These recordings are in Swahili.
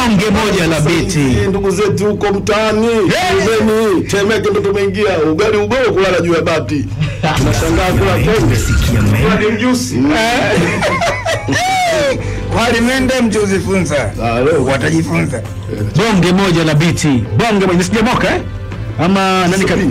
bonge moja la biti Hii ndugu zetu huko mtaani Mzeni Temeke ndo tumeingia ugali ugoro kulala juu ya bati tunashangaa kula konge Kula ni mjusi Wali mende mtuzifunza. Ah, leo Watajifunza. bonge moja la biti bonge moja sijamoka eh ama nani kabi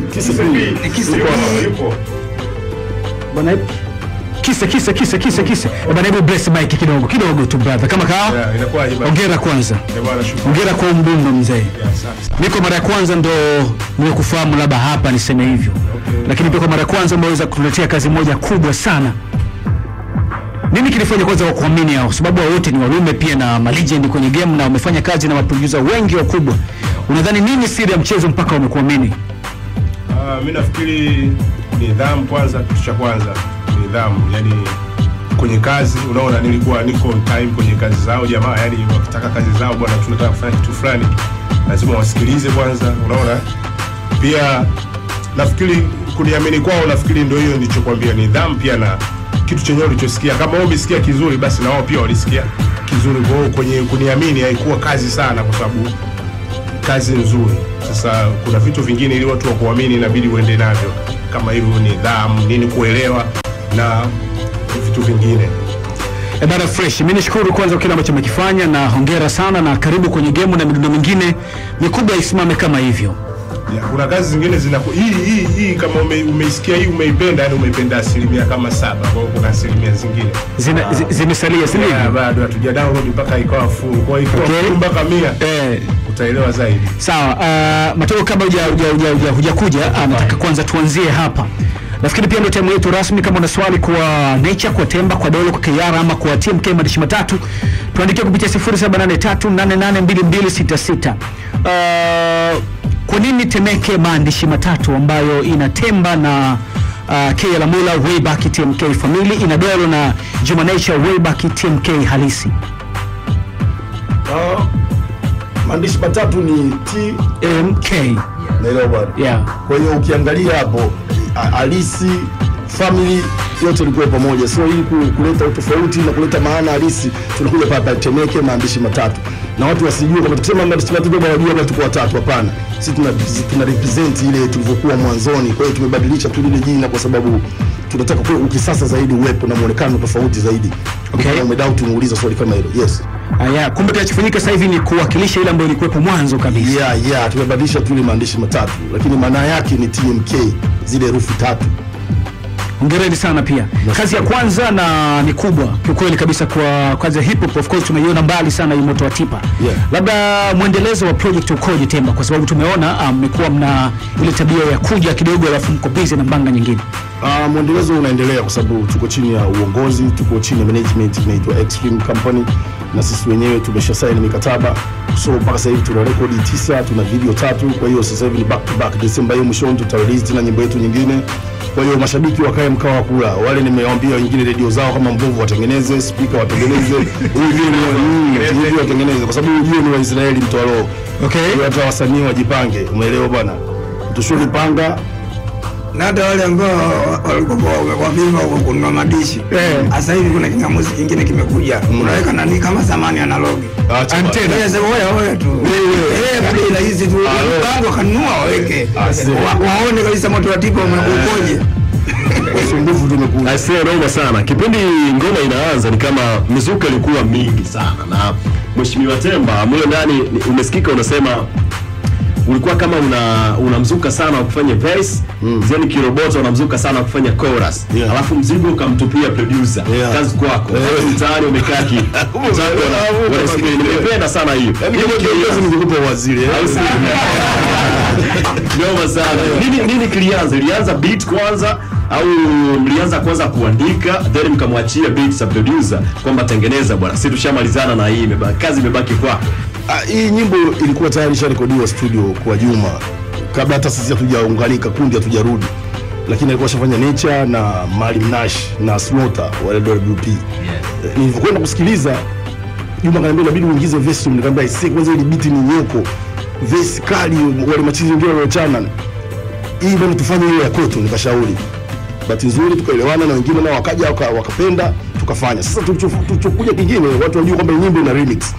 bwana kisa kisa kisa kisa kisa Eh, bwana hebu bless mic kidogo kidogo tu brother kama kaa inakuwaje bwana? ongera kwanza Eh, bwana, shukrani. ongera kwa umdundo mzee Asante sana. niko mara ya kwanza ndo nimekufahamu labda hapa niseme hivyo lakini pia kwa mara ya kwanza umeweza kutuletea kazi moja kubwa sana nini kilifanya kwanza wakuamini hao sababu hao wote ni walume pia na malegend kwenye game na wamefanya kazi na maproducer wengi wakubwa unadhani nini siri ya mchezo mpaka wamekuamini Ah, mi nafikiri nidhamu kwanza, kitu cha kwanza nidhamu, yani kwenye kazi. Unaona, nilikuwa niko on time kwenye kazi zao jamaa, yani wakitaka kazi zao, bwana, tunataka kufanya kitu fulani, lazima wasikilize kwanza. Unaona, pia nafikiri kuniamini kwao, nafikiri ndio hiyo nilichokwambia, nidhamu pia na kitu chenyewe ulichosikia. Kama wao umesikia kizuri, basi na wao pia walisikia kizuri. Kwa hiyo kwenye kuniamini haikuwa kazi sana, kwa sababu kazi nzuri. Sasa kuna vitu vingine ili watu wakuamini inabidi uende navyo, kama hivyo nidhamu, nini, kuelewa na vitu vingine. E bana fresh, mimi nishukuru kwanza kwa kile ambacho umekifanya na hongera sana na karibu kwenye game na midundo mingine mikubwa isimame kama hivyo. Ya, kuna kazi zingine zinaku hii hii hii kama ume, umeisikia hii umeipenda, yani umeipenda asilimia kama saba. Kwa hiyo kuna asilimia zingine Zina- zi- Zimesalia si Ya, ndivyo? bado hatuja download mpaka ikawa full. Kwa hiyo ikiwa Okay. full mpaka mia Eh, utaelewa zaidi. Sawa, uh, Mateo, kabla huja- huja- huja- huja- hujakuja, ah, nataka kwanza tuanzie hapa. Nafikiri pia ndio time yetu rasmi. Kama una swali kwa Nature, kwa Temba, kwa Dolo, kwa KR ama kwa TMK maandishi matatu, tuandikie kupitia 0783882266. Uh, kwa nini Temeke maandishi matatu ambayo ina Temba na uh, K Lamula way back TMK family, ina Dolo na Juma Nature way back TMK halisi? Ah, maandishi matatu ni T MK. naelewa bwana Yeah. kwa hiyo ukiangalia hapo a- halisi family yote ilikuwa pamoja so ili ku- kuleta utofauti na kuleta maana halisi tunakuja papa Temeke maandishi matatu na watu wasijue kama tukisema maandishi matatu ndio wanajua kama tuko watatu hapana sisi tuna, tuna represent ile tulivyokuwa mwanzoni kwa hiyo tumebadilisha tu lile jina kwa sababu tunataka kwa ukisasa zaidi uwepo na muonekano tofauti zaidi Okay. Kama umedoubt umeuliza swali kama hilo yes Ah, yeah. Kumbe kinachofanyika sasa hivi ni kuwakilisha ile ambayo ilikuwepo mwanzo kabisa. yeah, yeah, tumebadilisha tu ile maandishi matatu lakini maana yake ni TMK zile herufi tatu Hongereni sana pia. Kazi ya kwanza na ni kubwa kiukweli kabisa kwa kazi ya hip hop of course tumeiona mbali sana hii moto wa tipa. Yeah. Labda mwendelezo wa project ukoje Temba kwa sababu tumeona ah, mmekuwa mna ile tabia ya kuja kidogo alafu mko busy na mbanga nyingine. Uh, mwendelezo unaendelea kwa sababu tuko chini ya uongozi, tuko chini ya management inaitwa Extreme Company, na sisi wenyewe tumesha saini mikataba, so mpaka sasa hivi tuna rekodi tisa, tuna video tatu. Kwa hiyo sasa hivi ni back to back, Desemba hiyo mwishoni tuta release tena nyimbo yetu nyingine. Kwa hiyo mashabiki wakae mkao wa kula, wale nimewaambia wengine redio zao kama mbovu watengeneze, speaker watengeneze, hivi ni hivi watengeneze, kwa sababu ujue ni Waisraeli mtoa roho. Okay. Kwa hiyo hata wasanii wajipange, umeelewa bwana? Tushuri panga Na hata wale ambao walikuwa wamevimba huko kununua madishi. Eh. Sasa hivi kuna kingamuzi kingine kimekuja. Unaweka nani kama zamani analogi. Acha bwana. Antena. Wewe sema wewe wewe tu. Eh, kwa bei rahisi tu. Bango kanunua waweke. si. Wa- Waone kabisa moto wa tipa umekuja. Usumbufu tumekuwa Aisee, naoma sana. Kipindi ngoma inaanza ni kama mizuka ilikuwa mingi sana, na Mheshimiwa Temba mule ndani ni- umesikika unasema ulikuwa kama una unamzuka sana wa kufanya verse mm. zeni kiroboto unamzuka sana wa kufanya chorus Yeah. alafu mzigo ukamtupia producer Yeah. kazi kwako Yeah. Watu mtaani wamekaa ki mtaani wana- wanasikia. nimependa sana hiyo Yaani Nini kama kilianza? kiongozi ningekupa waziri eh? Au si? Noma sana. Nini nini kilianza? Ilianza beat kwanza au mlianza kwanza kuandika then mkamwachia beat sa producer kwamba tengeneza bwana, sisi tushamalizana na hii imebaki kazi imebaki kwako. Ah, hii nyimbo ilikuwa tayari isharekodiwa studio kwa Juma kabla hata sisi hatujaunganika kundi hatujarudi, lakini alikuwa ashafanya Nature na Maalim Nash na Slaughter wale WP. Eh, Nilivyokwenda kusikiliza Juma kaniambia inabidi uingize verse, nikamwambia isi kwanza ile beat ni nyoko, verse kali, wale machizi wengine waliochana hii bwana tufanye ile ya kwetu, nikashauri. Bahati nzuri tukaelewana na wengine nao wakaja waka, wakapenda tukafanya. Sasa tulicho- tulichokuja kingine, watu wajua kwamba hii nyimbo ina remix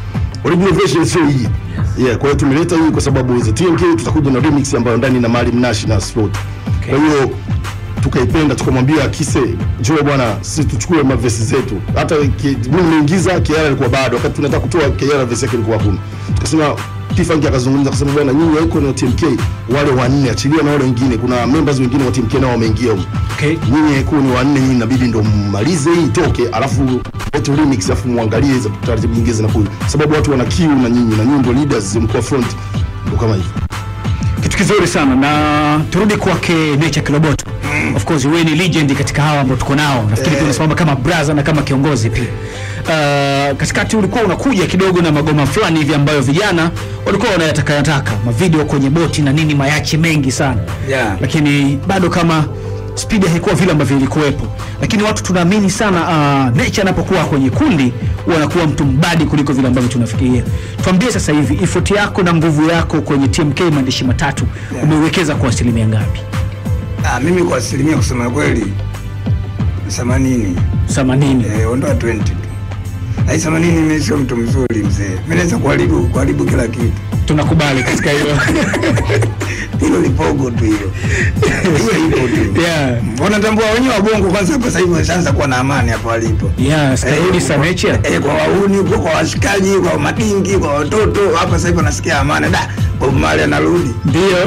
original version sio hii yeah, kwa hiyo tumeleta hii kwa sababu za TMK tutakuja na remix ambayo ndani na Maalim Nash na Slot. Kwa hiyo tukaipenda tukamwambia Kise, njoo bwana, sisi tuchukue mavesi zetu. Hata ki- mimi nimeingiza Kiara alikuwa bado, wakati tunataka kutoa Kiara vesi yake ilikuwa hakuna. Tukasema Tifanki akazungumza akasema, bwana, nyinyi wako na TMK wale wanne, achilia na wale wengine, kuna members wengine wa TMK nao wameingia huko Okay. nyinyi kuwa ni wanne, nyinyi inabidi ndo mmalize hii itoke, alafu lete remix, alafu muangalie hizo taratibu nyingine zinakuja, sababu watu wana kiu na nyinyi, na nyinyi ndo leaders, mko front, ndo kama hivyo. kitu kizuri sana na turudi kwake Nature Kiloboto. Of course wewe ni legend katika hawa ambao tuko nao. Nafikiri pia unasimama kama brother na kama kiongozi pia. Uh, katikati ulikuwa unakuja kidogo na magoma fulani hivi ambayo vijana walikuwa wanayataka yataka, mavideo kwenye boti na nini, mayache mengi sana Yeah. lakini bado kama spidi haikuwa vile ambavyo ilikuwepo, lakini watu tunaamini sana uh, Nature anapokuwa kwenye kundi huwa anakuwa mtu mbadi kuliko vile ambavyo tunafikiria. Tuambie sasa hivi effort yako na nguvu yako kwenye TMK maandishi matatu Yeah. umeiwekeza kwa asilimia ngapi? Ah, mimi kwa asilimia kusema kweli themanini 80. eh, ondoa 20 tu. Na hii themanini mimi sio mtu mzuri mzee, mimi naweza kuharibu kuharibu kila kitu. Tunakubali katika hilo. Hilo lipogo tu hilo, hiyo ipo tu. yeah. Wanatambua wenyewe wabongo kwanza, hapa sasa hivi washaanza kuwa na amani hapo walipo. Yeah, starudi sa Nature. Eh, kwa wauni huko, kwa washikaji, kwa madingi, kwa watoto hapa sasa hivi wanasikia amani. Da, Bob Marley anarudi. Ndio.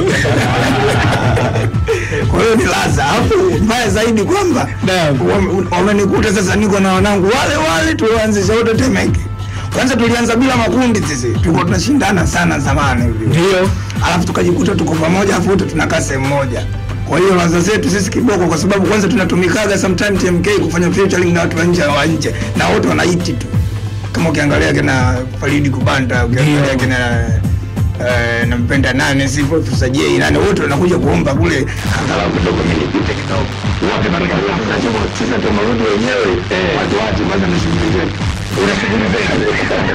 Kwa hiyo ni laza. Alafu mbaya zaidi kwamba Naam. wame- wamenikuta sasa niko na wanangu wale wale tulioanzisha wote Temeke. Kwanza tulianza bila makundi sisi, tulikuwa tunashindana sana zamani hivi. Ndio. Alafu tukajikuta tuko pamoja, alafu wote tunakaa sehemu moja. Kwa hiyo laza zetu sisi kiboko, kwa sababu kwanza tunatumikaga sometime TMK kufanya featuring na watu wa nje wa nje, na wote wanaiti tu, kama ukiangalia kina Faridi Kubanda, ukiangalia Ndio. kina eh, nampenda nane sipo tusajie nane wote wanakuja kuomba kule angalau kidogo mimi nipite kidogo wote katika tunasema sisi tumerudi wenyewe watu watu kwanza na shughuli zetu una shughuli zetu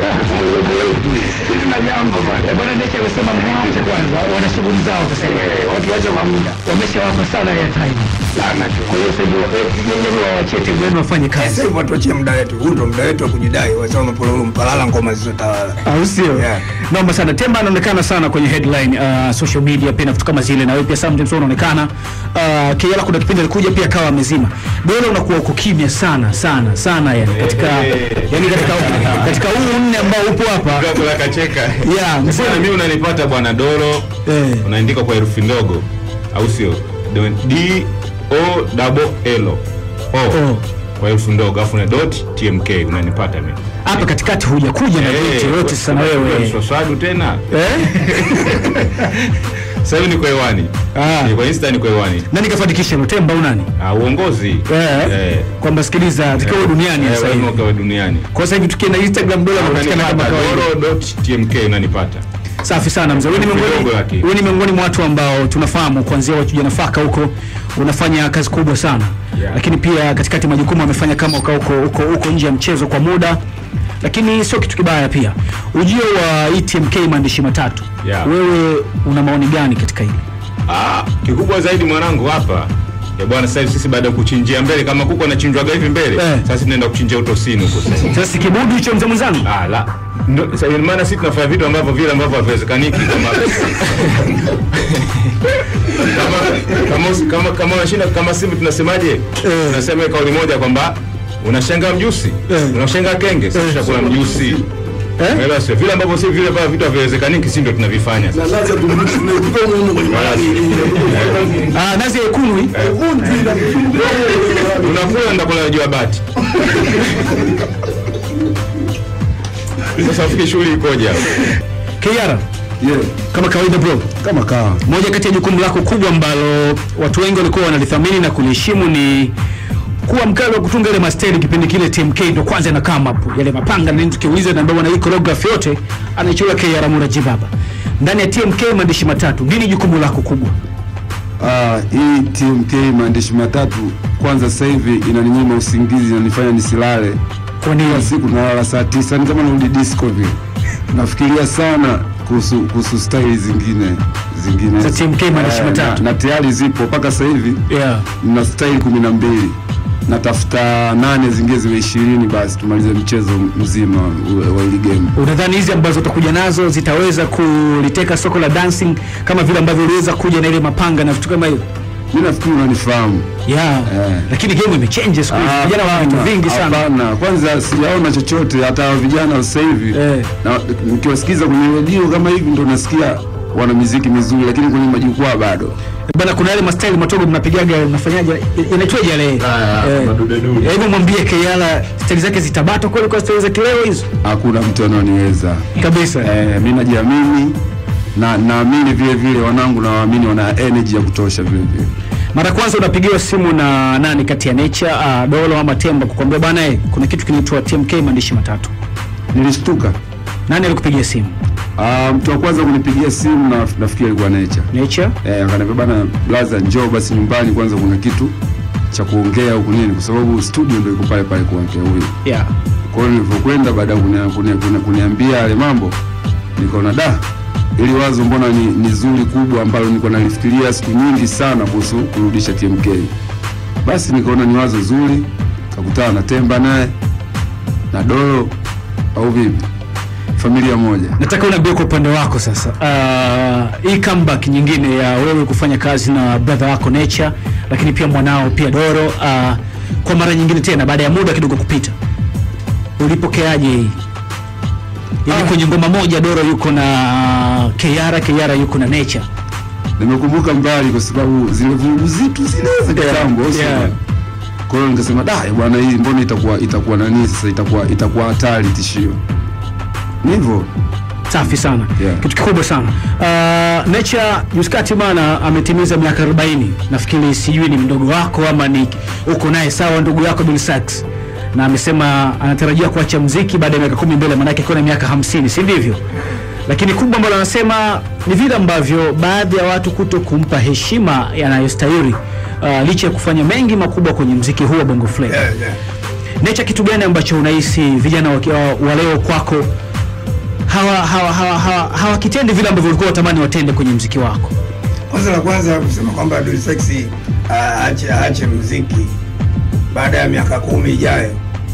sisi na jambo bwana bwana ndiye amesema mwanzo kwanza wana shughuli zao sasa watu waje kwa muda wameshawapa sana ya time sana tu kwa hiyo sasa hivi wenyewe waachie timu Wenu wafanye kazi. sasa hivi watu wachie muda wetu huu ndo muda wetu wa kujidai wasema mapololo mpalala ngoma zilizotawala au sio? Yeah. Naomba sana. Temba anaonekana sana kwenye headline uh, social media pia na vitu kama zile, na wewe pia sometimes wewe unaonekana uh, Kiela, kuna kipindi alikuja pia akawa amezima. Dole unakuwa uko kimya sana sana sana, yani katika yani katika katika huu nne ambao upo hapa Dogo la kacheka. yeah, Bwana msema mimi unanipata bwana Doro. Eh. Unaandika kwa herufi ndogo au sio? D O double L O. O. Kwa herufi ndogo afu na dot TMK unanipata mimi. hapa katikati hujakuja na vitu yote sana wewe Swaswadu tena. eh? Sasa hivi niko hewani. Ah. Niko Insta niko hewani. nani kafanikisha hilo Temba au nani? Ah, uongozi. Eh, Eh. kwamba sikiliza tukiwa Eh, duniani eh, sasa wewe hivi. ukawa duniani. Kwa sasa hivi tukienda Instagram dola unapatikana kama Unanipata kawaida. Doro.tmk unanipata. Safi sana mzee. Wewe ni miongoni Kidogo lakini. wewe ni miongoni mwa watu ambao tunafahamu kuanzia wachuja nafaka huko unafanya kazi kubwa sana. Yeah. Lakini pia katikati majukumu amefanya kama uka huko huko huko nje ya mchezo kwa muda. Lakini sio kitu kibaya pia. Ujio wa ETMK maandishi matatu. Yeah. Wewe una maoni gani katika hili? Ah, kikubwa zaidi mwanangu hapa ya bwana, sasa hivi sisi baada ya kuchinjia mbele kama kuku anachinjwaga hivi mbele Eh. sasa tunaenda kuchinjia utosini huko sasa. Sasa si kibudu hicho mzee mwenzangu? Ah, la Ndo- sasa ina maana sisi tunafanya vitu ambavyo vile ambavyo haviwezekaniki kama kama kama usi- kama kama unashinda kama sisi tunasemaje? Tunasema kauli moja kwamba unashangaa mjusi, unashangaa kenge, sisi tutakula mjusi. Umeelewa sio? Vile ambavyo si vile ambavyo vitu haviwezekaniki sisi ndio tunavifanya. Na lazima tumrudishe tunaikuta huko kwenye malali. Ah, nazi ya ikunwi. Unakula ndakula juu ya bati. Sasa ufikiri shughuli ikoje hapo? Kiara, Yeah, kama kawaida bro. kama kawa. Moja kati ya jukumu lako kubwa ambalo watu wengi walikuwa wanalithamini na kuliheshimu ni kuwa mkali wa kutunga ile masteri. Kipindi kile TMK ndo kwanza na come up yale mapanga na nini, tukiuliza na bwana hii choreography yote anaichora KR Muraji baba ndani ya TMK maandishi matatu. Nini jukumu lako kubwa? Ah, hii TMK maandishi matatu kwanza sasa hivi inaninyima usingizi inanifanya nisilale. Kwa Kila nini? siku nalala saa tisa ni kama narudi disco vile. Nafikiria sana kuhusu kuhusu style zingine zingine Za TMK maandishi Eh, matatu. na, na tayari zipo mpaka sasa hivi Yeah. na style kumi na mbili natafuta nane zingine ziwe ishirini basi tumalize mchezo mzima wa- wa hili game. Unadhani hizi ambazo utakuja nazo zitaweza kuliteka soko la dancing kama vile ambavyo uliweza kuja na ile mapanga na vitu kama hivyo? Mi nafikiri unanifahamu. Yeah. Eh. Lakini game imechange siku hizi. Ah, Vijana wana vitu hapana, vingi sana. Hapana, kwanza sijaona chochote hata vijana sasa hivi Eh. na nikiwasikiza kwenye redio kama hivi ndo nasikia wana miziki mizuri, lakini kwenye majukwaa bado. Bana kuna yale mastaili matogo mnapigaga mnafanyaje? Inaitwaje yale? Eh, madudedude. eh, Hebu mwambie Kayala staili zake zitabata kweli kwa staili za kileo hizo? Hakuna mtu anaoniweza. Kabisa. Eh, mi najiamini na naamini vile vile wanangu na waamini wana energy ya kutosha vile vile. Mara ya kwanza unapigiwa simu na nani kati ya Nature, uh, Dolo ama Temba kukwambia bana eh, kuna kitu kinaitwa TMK maandishi matatu. Nilishtuka. Nani alikupigia simu? Ah, mtu wa kwanza kunipigia simu na nafikiri alikuwa Nature. Nature? Eh, akaniambia bana blaza njoo basi nyumbani kwanza kuna kitu cha kuongea huku nini kwa sababu studio ndio iko pale pale kwake huyu. Yeah. Kwa hiyo nilivyokwenda baada ya kunia- kunia- kunia- kuniambia yale mambo nikaona da ili wazo mbona ni, ni zuri kubwa ambalo nilikuwa nalifikiria siku nyingi sana kuhusu kurudisha TMK. Basi nikaona ni wazo zuri, kakutana na Temba naye na Dolo au vipi, familia moja. Nataka unaambie kwa upande wako sasa, uh, hii comeback nyingine ya wewe kufanya kazi na brother wako Nature, lakini pia mwanao pia Doro, uh, kwa mara nyingine tena baada ya muda kidogo kupita, ulipokeaje hii? Yaani kwenye ngoma moja Doro yuko na Keyara, Keyara yuko na Nature. Nimekumbuka mbali kwa sababu zile vurugu zitu zile za kitambo sio? yeah. Kwa hiyo nikasema da bwana, hii mbona itakuwa itakuwa nani sasa, itakuwa itakuwa hatari, tishio. Ni hivyo Safi sana Yeah. kitu kikubwa sana uh, Nature Juskati bana ametimiza miaka 40 nafikiri, sijui ni mdogo wako ama ni uko naye sawa, ndugu yako Bill Sax, na amesema anatarajia kuacha mziki baada ya miaka kumi mbele, maanake akiwa na miaka 50, si ndivyo? Lakini kubwa ambalo anasema ni vile ambavyo baadhi ya watu kuto kumpa heshima yanayostahili uh, licha ya kufanya mengi makubwa kwenye mziki huu wa Bongo Flava. Yeah, yeah. Nature, kitu gani ambacho unahisi vijana wa, wa, wa leo kwako hawa hawa hawa hawa hawakitendi vile ambavyo ulikuwa unatamani watende kwenye mziki wako? Kwanza la kwanza kusema kwamba Dully Sexy aache aache muziki baada ya miaka kumi ijayo,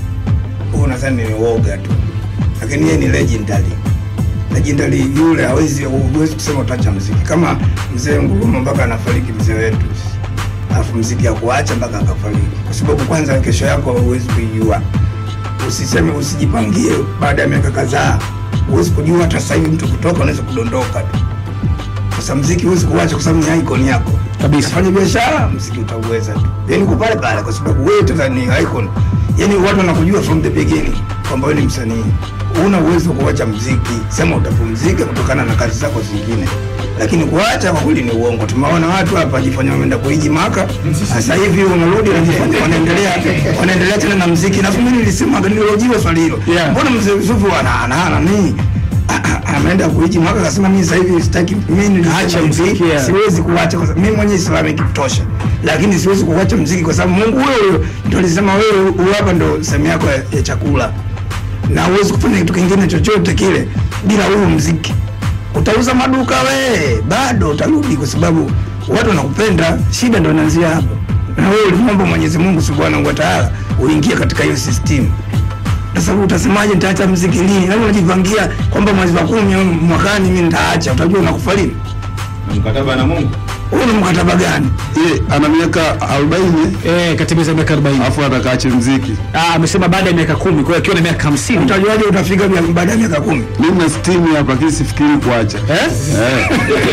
huo nadhani ni uoga tu, lakini yeye ni legendary. Legendary yule hawezi huwezi kusema utaacha muziki kama mzee Nguruma mpaka anafariki mzee wetu, alafu muziki ya kuacha mpaka akafariki, kwa sababu kwanza kesho yako huwezi kuijua. Usiseme, usijipangie baada ya miaka kadhaa, huwezi kujua. Hata sasa hivi mtu kutoka unaweza kudondoka tu. Sasa mziki huwezi kuacha kwa sababu ni icon yako Kabisa. Fanya biashara, mziki utauweza tu, yani uko pale pale, kwa sababu wewe tena ni icon. Yani watu wanakujua from the beginning kwamba wewe ni msanii, una uwezo wa kuacha mziki, sema utapumzika kutokana na kazi zako zingine, lakini kuacha kwa kweli ni uongo. Tumeona watu hapa jifanya wameenda kuiji maka, sasa hivi wanarudi wanajifanya wanaendelea wanaendelea tena na mziki. Na mimi nilisema nililojiwa swali hilo, Yeah. mbona mzee Yusufu ana ana ana nini ameenda kuiji mwaka akasema mimi sasa hivi sitaki mimi nilisema Acha hivi, mziki, yeah. siwezi kuacha kwa sababu mimi mwenyewe Islamic kutosha, lakini siwezi kuacha mziki kwa sababu Mungu wewe ndio alisema wewe huyu hapa ndio sehemu yako ya, ya chakula, na huwezi kufanya kitu kingine chochote kile bila huyu mziki. Utauza maduka we, bado utarudi, kwa sababu watu wanakupenda. Shida ndio inaanzia hapo, na wewe ulimwomba Mwenyezi Mungu Subhanahu wa Ta'ala uingie katika hiyo system sasa utasemaje nitaacha mziki lini? Labda unajipangia kwamba mwezi wa kumi au mwakani mimi nitaacha, utajua unakufa lini? Na mkataba na Mungu Huu ni mkataba gani? Ye, ana miaka 40 Eh, katimiza miaka 40. alafu atakaache mziki. Ah, amesema baada ya miaka kumi, kwa hiyo akiwa na miaka 50. Utajuaje utafika mia- baada ya miaka kumi? Mimi na stimu hapa lakini sifikiri kuacha. Eh? Eh.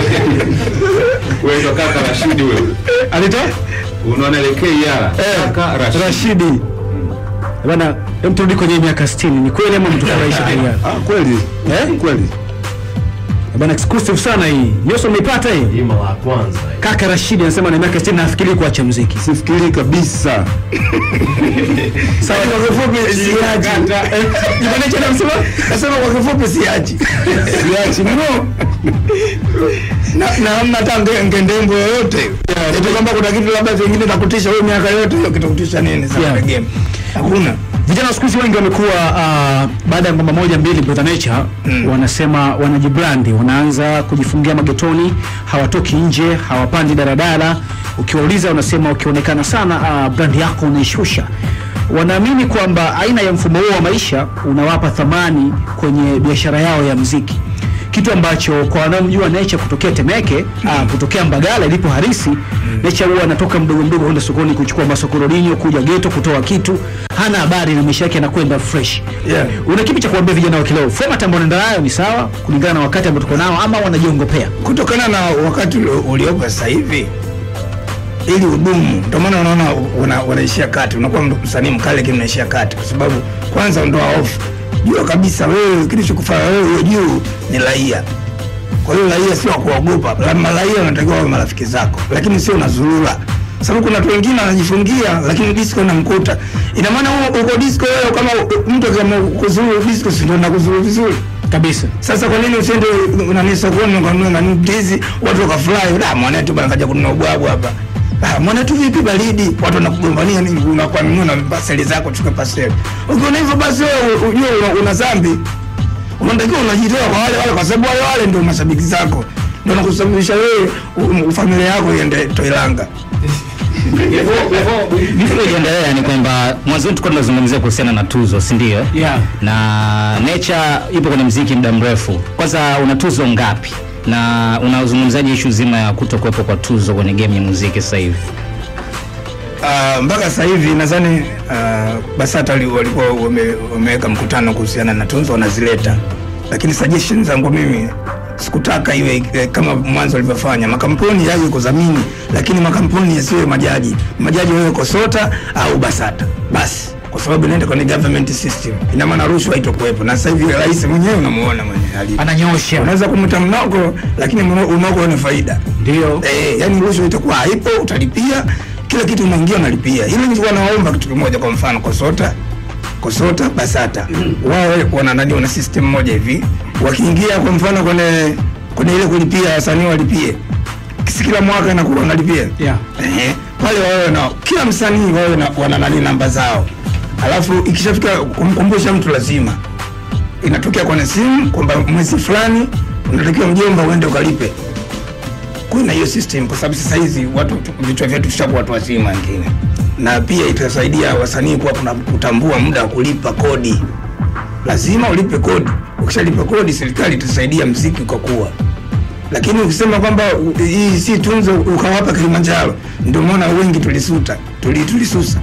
wewe ndo kaka Rashidi wewe. Alitoa? Unaonelekea Yara. Kaka Rashidi. Rashidi. Bana, hem turudi kwenye miaka 60. Ni kweli ama mtufurahisha pia? Ah, kweli. Eh? Kweli. Bana exclusive sana hii. Yoso umeipata hii? Hii mara ya kwanza hii. Kaka Rashidi anasema na miaka 60 nafikiri kuacha muziki. Sifikiri kabisa. Sawa, kwa kifupi siachi. Kipande cha msema Nasema kwa kifupi siachi. Siachi no. Na na hamna hata nge- ngendembo yoyote. Eti kwamba kuna kitu labda vingine takutisha wewe miaka yote hiyo kitakutisha nini sasa Yeah. yeah. game? Hakuna. Vijana wa siku hizi wengi wamekuwa uh, baada ya ngoma moja mbili Brother Nature mm. wanasema wanajibrandi, wanaanza kujifungia magetoni, hawatoki nje, hawapandi daradara, ukiwauliza wanasema ukionekana sana uh, brand yako unaishusha wanaamini kwamba aina ya mfumo huo wa maisha unawapa thamani kwenye biashara yao ya mziki kitu ambacho kwa wanaomjua Nature kutokea Temeke mm. kutokea Mbagala ilipo harisi mm. Nature huwa anatoka mdogo mdogo kwenda sokoni kuchukua masokorodinyo kuja geto kutoa kitu, hana habari na maisha yake anakwenda fresh. Yeah. Una kipi cha kuambia vijana wa kileo? Format ambayo unaenda nayo ni sawa kulingana na wakati ambao tuko nao, ama wanajiongopea? kutokana na wakati ulio- uliopo sasa hivi ili udumu, ndio maana unaona una, unaishia kati, unakuwa msanii mkali lakini unaishia kati, kwa sababu kwanza ondoa hofu, jua kabisa wewe kilichokufanya wewe hiyo juu ni raia. Kwa hiyo raia sio wa kuogopa, La- raia wanatakiwa wawe marafiki zako, lakini sio unazurura sababu kuna watu wengine wanajifungia lakini disco inamkuta. Ina maana wewe uko disco wewe, kama mtu kama kuzuru disco, si ndio nakuzuru vizuri Kabisa. sasa kwa nini usiende nani sokoni ukanunua nani ndizi watu wakafurahi da mwanetu bana kaja kununua ubwabu hapa Ah, mwanetu vipi baridi watu wanakugombania nini unakuwa nunua na paseli zako chukue paseli ukiona hivyo basi wewe ujue una, una dhambi unatakiwa unajitoa kwa wale wale kwa sababu wale wale ndio mashabiki zako ndio nakusababisha wewe u- u- familia yako iende Toilanga Before iendelea ni kwamba mwanzoni tulikuwa tunazungumzia kuhusiana na tuzo, si ndio? Yeah. Na Nature ipo kwenye mziki muda mrefu. Kwanza una tuzo ngapi? Na unazungumzaje ishu zima ya kutokuwepo kwa tuzo kwenye game ya muziki sasa hivi? Ah, mpaka sasa hivi nadhani uh, BASATA wali- walikuwa wame- wameweka mkutano kuhusiana na tunzo wanazileta, lakini suggestion zangu mimi sikutaka iwe eh, kama mwanzo walivyofanya. Makampuni yaje kudhamini, lakini makampuni yasiwe majaji. Majaji wawe KOSOTA au BASATA basi, kwa sababu inaenda kwenye government system, ina maana rushwa haitokuwepo. Na sasa hivi rais mwenyewe unamuona mwenye alivyo. Ananyosha. unaweza kumwita mnoko, lakini mno- mnoko ni faida Ndio. Eh, yani rushwa itakuwa haipo, utalipia kila kitu unaingia unalipia. Ile nilikuwa nawaomba kitu kimoja, kwa mfano KOSOTA, KOSOTA, BASATA wao wana nani, wana system moja hivi, wakiingia kwa mfano kwenye kwenye ile kulipia wasanii walipie kisi kila mwaka inakuwa wanalipia Yeah. Ehe, pale wawe na kila msanii wawe na wana nani namba zao, alafu ikishafika kumkumbusha mtu lazima inatokea kwenye simu kwamba mwezi fulani unatakiwa mjomba uende ukalipe kuna hiyo system kwa sababu sasa hizi watu vichwa vyetu vishakuwa watu wazima wengine, na pia itasaidia wasanii kuwa kuna kutambua muda wa kulipa kodi. Lazima ulipe kodi, ukishalipa kodi serikali itasaidia mziki kwa kuwa lakini ukisema kwamba u- hii si tunzo ukawapa Kilimanjaro, ndio maana wengi tulisuta tuli, tulisusa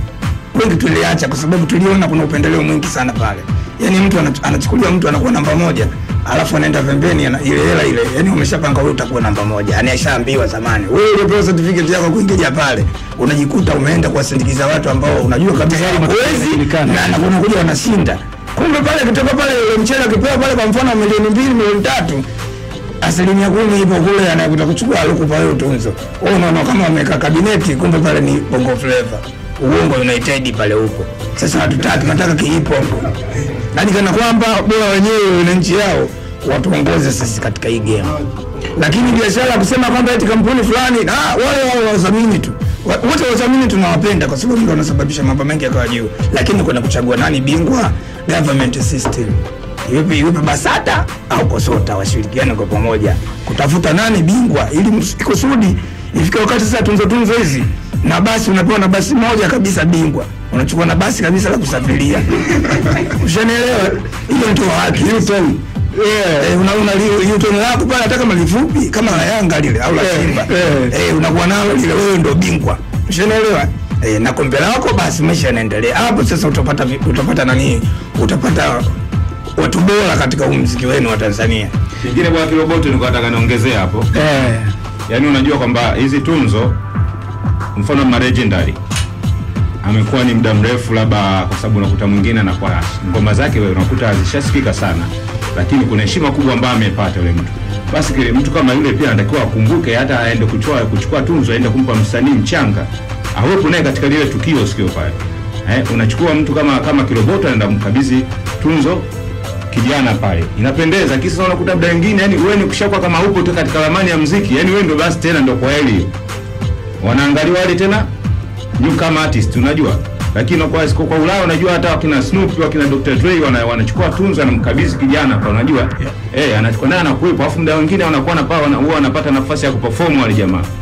wengi tuliacha kwa sababu tuliona kuna upendeleo mwingi sana pale. Yani mtu anach- anachukuliwa mtu anakuwa namba moja alafu anaenda pembeni ana, ile hela ile, yani umeshapanga wewe utakuwa namba moja, yani ashaambiwa zamani. Wewe uliopewa certificate yako kuingia pale, unajikuta umeenda kuwasindikiza watu ambao unajua kabisa huwezi na na unakuja wanashinda. Kumbe pale kutoka pale ile mchele akipewa pale kwa mfano milioni mbili milioni tatu asilimia kumi ipo kule anakuta kuchukua alikupa wewe tunzo. Wewe unaona kama wameweka kabineti, kumbe pale ni bongo flavor. Uongo United pale huko. Sasa hatutaki, nataka kiipo huko. Yaani kana kwamba bora wenyewe na nchi yao watuongoze sisi katika hii game. Lakini biashara kusema kwamba eti kampuni fulani ah, wale wao wadhamini tu. Wa- Wote wadhamini tunawapenda kwa sababu ndio wanasababisha mambo mengi yakawa juu. Lakini kuna kuchagua nani bingwa government system iwepe iwepe BASATA au KOSOTA washirikiane kwa pamoja kutafuta nani bingwa, ili ms- kusudi ifike wakati sasa tunzo tunzo hizi na basi unapewa na basi moja kabisa bingwa, unachukua na basi kabisa la kusafiria. Ushanielewa? Hiyo ndio haki Hilton. Eh, una una li- Hilton lako pale hata kama lifupi kama la Yanga lile au la Simba. Eh, unakuwa nalo lile wewe ndio bingwa. Ushanielewa? Eh, na kombe lako basi maisha yanaendelea. Hapo sasa utapata vi- utapata nani? Utapata watu bora katika huu mziki wenu wa Tanzania. Kingine kwa Kiroboto nilikuwa nataka niongezee hapo. Eh. Yaani unajua kwamba hizi tunzo mfano ma legendary amekuwa ni muda mrefu, labda kwa sababu unakuta mwingine anakuwa ngoma zake wewe unakuta zishasikika sana, lakini kuna heshima kubwa ambayo amepata yule mtu. Basi kile mtu kama yule pia anatakiwa akumbuke, hata aende kuchukua kuchukua tunzo, aende kumpa msanii mchanga, awepo naye katika lile tukio, sikio pale. Eh, unachukua mtu kama kama Kiroboto anaenda kumkabidhi tunzo kijana pale inapendeza kisa unakuta muda wengine yani wewe ni kushakuwa kama upo tu katika ramani ya muziki yani wewe ndio basi tena ndio kwa heli wanaangaliwa wale tena newcomer artist unajua lakini kwa kwa, kwa Ulaya unajua hata wakina Snoop wakina Dr Dre wana, wanachukua tunzo anamkabidhi kijana hapa unajua eh anachukua naye anakuwepo alafu muda wengine wanakuwa na paa wana- huwa wanapata nafasi ya kuperform wale jamaa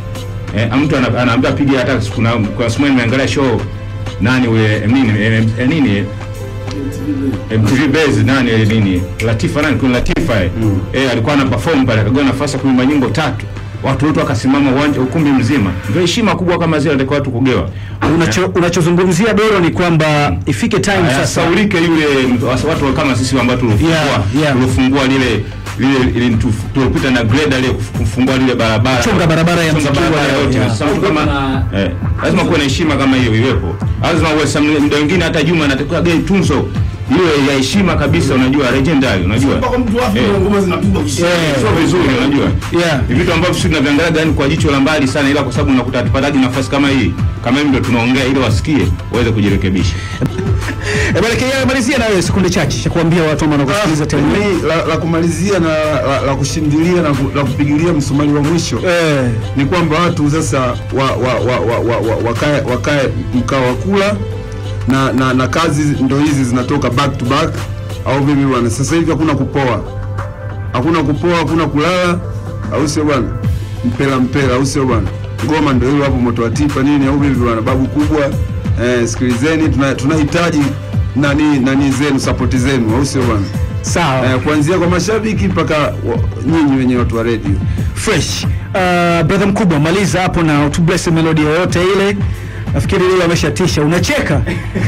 eh, mtu ana- anaambia piga hata kuna kuna siku moja nimeangalia show nani ule eh, nini eh, eh, nini MTV Base nani eh, nini Latifa nani kuna Latifa eh, eh alikuwa ana perform pale akagawa nafasi ya kuimba nyimbo tatu watu wote wakasimama uwanja ukumbi mzima ndio heshima kubwa kama zile ndio watu kugewa Unacho, unachozungumzia Doro ni kwamba ifike time sasa saulike yule wasa- watu kama sisi ambao tulifungua Yeah, yeah. tulifungua lile lile ile tu- tulipita na greda ile kufungua lile barabara Chonga barabara ya Chonga Msikiwa barabara leo, yote yeah. Sasa mtu kama eh, lazima kuwe na heshima kama hiyo iwepo lazima uwe some- muda mwingine hata Juma anatakiwa gei tunzo ile ya heshima kabisa unajua legendary unajua mpaka mtu afu Eh. na ngoma zinapigwa kishindo. sio vizuri unajua Yeah. ni vitu ambavyo sisi tunaviangalia yani kwa jicho la mbali sana ila kwa sababu unakuta tupataji nafasi kama hii kama hivi ndio tunaongea ili wasikie waweze kujirekebisha Eh, bwana Kenya malizia na wewe sekunde chache cha kuambia watu ambao wanakusikiliza tena. Mimi la, la kumalizia na la, la kushindilia na ku- la kupigilia msumari wa mwisho Eh, ni kwamba watu sasa wa, wa, wa, wa, wa, wa, wakae, wakae mkao wa kula na, na, na kazi ndo hizi zinatoka back to back au vipi bwana? Sasa hivi hakuna kupoa, hakuna kupoa, hakuna kulala, au sio bwana? Mpela mpela, au sio bwana? Ngoma ndo hiyo hapo, moto wa tipa nini, au vipi bwana? Babu kubwa, eh, sikilizeni, tuna- tunahitaji nani nani zenu, support zenu, au sio bwana? sawa. Eh, kuanzia kwa mashabiki mpaka wa- nyinyi wenyewe watu wa radio. fresh. Uh, brother mkubwa maliza hapo na utubless melody yoyote ile. Nafikiri leo ameshatisha. Unacheka?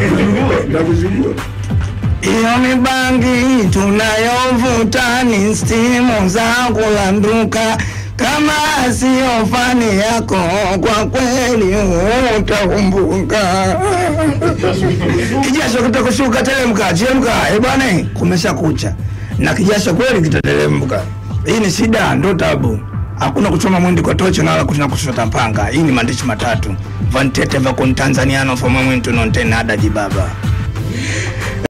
Iyo mibangi tunayovuta ni stimu za kulanduka, kama siyo fani yako kwa kweli utaumbuka. Kijasho kitakushuka, telemka, chemka. Eh bwana, kumesha kucha na kijasho kweli kitateremka. Hii ni shida, ndo tabu. Hakuna kuchoma mwindi kwa tochi na wala kuna kushota mpanga. Hii ni maandishi matatu. Vantete va con Tanzaniano foma mwintu non tenada di baba.